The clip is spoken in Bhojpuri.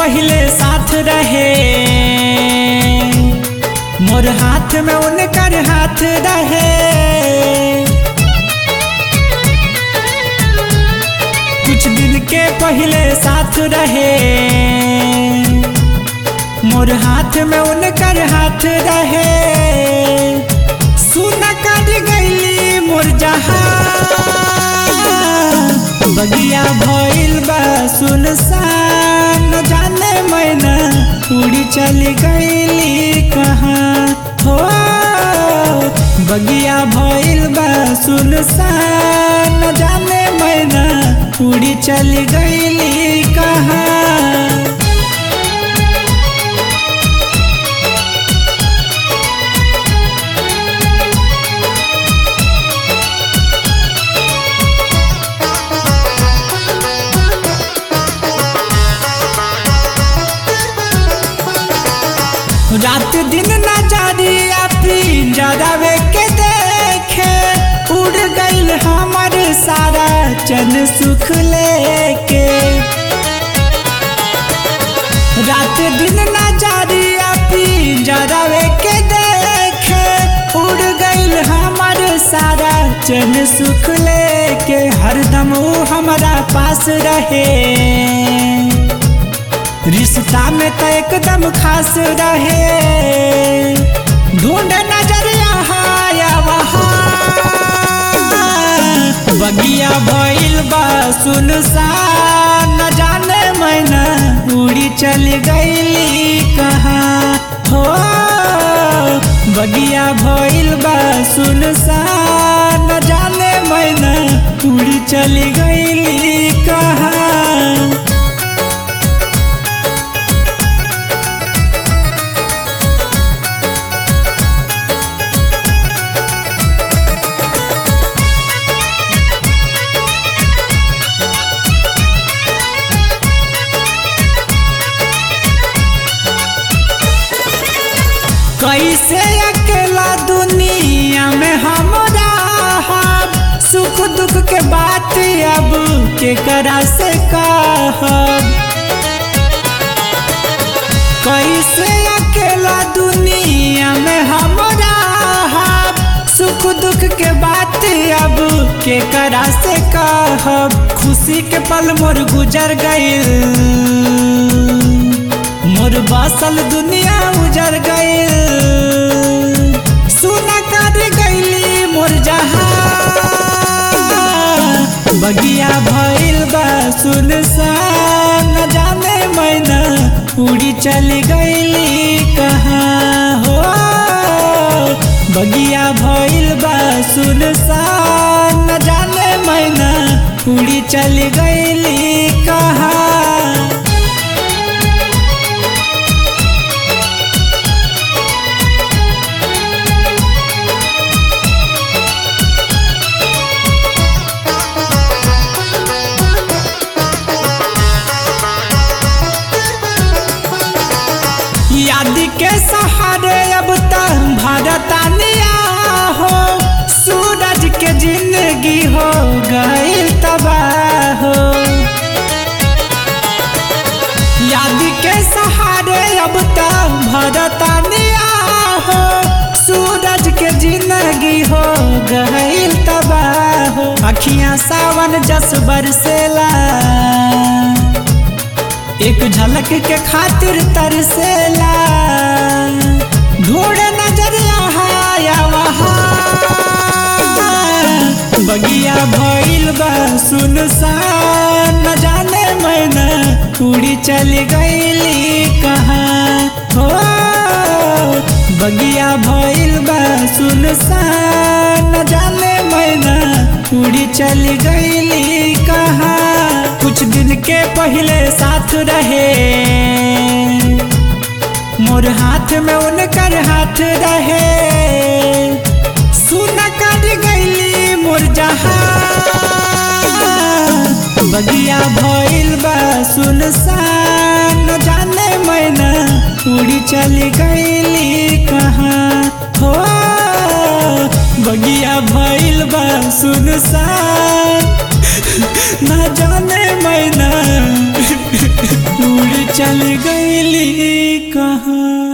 पहले साथ रहे मोर हाथ में उनकर हाथ रहे कुछ दिन के पहले साथ रहे मोर हाथ में उनकर हाथ रहे सुन कर गईली मोर जहां बगिया भइल बा सुनसान जाने मैना उड़ी चली गईली कहाँ हो बगिया भइल बा सुनसान जाने मैना उड़ी चली गईली कहाँ रात दिन नजरिया पिंजरावे के देखे उड़ गईल हमर सारा चन सुख लेके रात दिन नजरिया पिंजरावे के देखे उड़ गईल हमर सारा चन सुख लेके हरदम ऊ हमारा पास रहे रिश्ता में तो एकदम खास रहे ढूंढ नजर यहाँ या वहाँ बगिया भइल बा सुनसान न जाने मैना उड़ी चल गईली कहाँ हो बगिया भइल बा सुनसान न जाने मैना उड़ी चल गईली कहाँ कैसे अकेला दुनिया में हम रहब सुख दुख के बात अब के करा से कहब कैसे अकेला दुनिया में हम रहब सुख दुख के बात अब के करा से कहब खुशी के पल मोर गुजर गईल मोर बसल दुनिया उजर गईल सुना कर गईली मोर जहां बगिया भइल बा सुनसान न जाने मैना उड़ी चली गईली कहाँ हो बगिया भइल बा सुनसान न जाने मैना उड़ी चली गईली कहाँ याद के सहारे अब तक भारतानिया हो सूरज के जिंदगी हो गई तबाह हो याद के सहारे अब तक भारतानिया हो सूरज के जिंदगी हो गई तबाह हो अखियां सावन जस बरसेला एक झलक के खातिर तरसेला ढूंढ नजर यहाँ या वहाँ बगिया भइल बा सुनसान न जाने मैना उड़ी चली गईली कहाँ हो बगिया भइल बा सुनसान न जाने मैना उड़ी चली गईली कहाँ कुछ दिन के पहले साथ रहे मोर हाथ में उनकर हाथ रहे सुन कर गईली मोर जहां बगिया भइल बा सुनसान न जाने मैना उड़ी चली गईली कहाँ हो बगिया भइल बा सुनसान न जाने मैना उड़ी चली मिली कहाँ